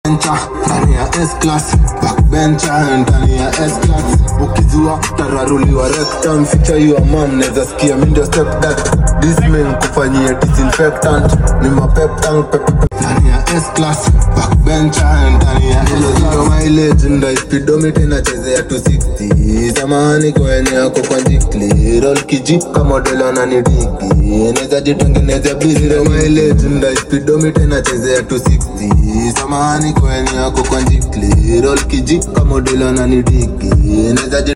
bencha ndani ya S-class backbencher ndani ya S-class ukizua tararuliwa rectum ficha your mom neza sikia mi ndio stepdad dismin kufanyia disinfectant ni mapep tank pep ndani ya S-class backbencher ndani ya S-class mileage ndio speedometer inachezea 260 zamani kwenye yako kwa jikli roll kiji kama model ananidigi neza jitengeneza busy mileage ndio speedometer inachezea 260 zamani kwenye yako kwa jikli roll kiji kama model ananidigi neza